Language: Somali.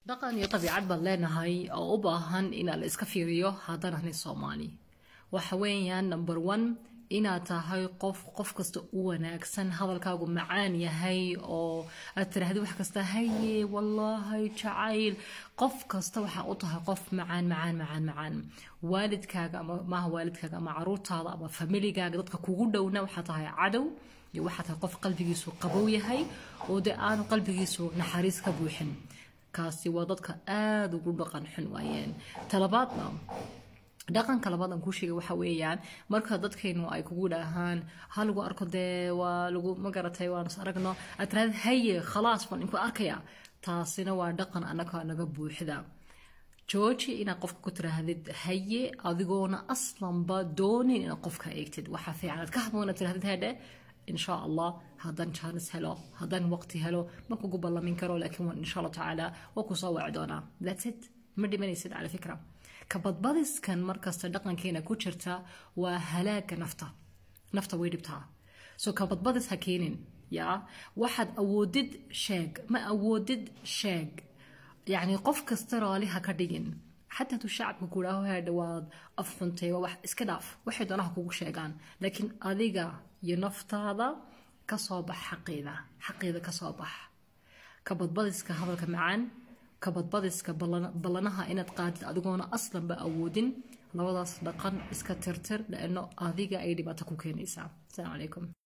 dhaqan iyo dabiicad baan leenahay oo u baahan inaa la iska fiiriyo haddaan ahnay soomaali waxa weeyaan number one inaad tahay qof qof kasta u wanaagsan hadalkaagu macaan yahay oo aad tiraahdi wax kasta haye wallaahi jacayl qof kasta waxaa u tahay qof macaan macaan macaan macaan waalidkaaga ama maaha waalidkaaga ama caruurtaada ama familigaaga dadka kugu dhowna waxaa tahay cadow iyo waxaa tahay qof qalbigiisu qabow yahay oo dee aanu qalbigiisu naxariis ka buuxin kaasi waa dadka aada ugu dhaqan xun waayeen talabaadna dhaqanka labaad aan kuu sheegay waxa weeyaan marka dadkaynu ay kugu dhahaan ha lagu arko dee waa lagu ma garatay waan is aragno aad tirahdid haye khalaas baan inku arkaya taasina waa dhaqan annaga naga buuxda jooji inaad qofka ku tiraahdid haye adigoona aslanba doonin inaad qofka eegtid waxaa fiican aad ka habboon inaad tirahdid hedhe insha allah haddaan jaanis helo haddaan waqti helo ma kugu ballamin karo laakiin waan insha allah tacaala waa kusoo waci doonaa that's it ma dhimanaysid cala fikra kabadbadiskan markasta dhaqankeena ku jirta waa halaaga nafta nafta way dhibtaa so kabadbadis ha keenin yaa waxaad awoodid sheeg ma awoodid sheeg yacni qof kasta raali ha ka dhigin xataa hadduu shacabka kudhaaho heedha waad afxuntay waa wax iska dhaaf waxay doonaha kugu sheegaan laakiin adiga iyo naftaada kasoo bax xaqeeda xaqeeda kasoo bax kabadbadiska hadalka macaan kabadbadiska ballanaha inaad qaadid adigoona aslanba awoodin labadaas dhaqan iska tirtir laano adiga ay dhibaato ku keenaysaa asalaamu calaykum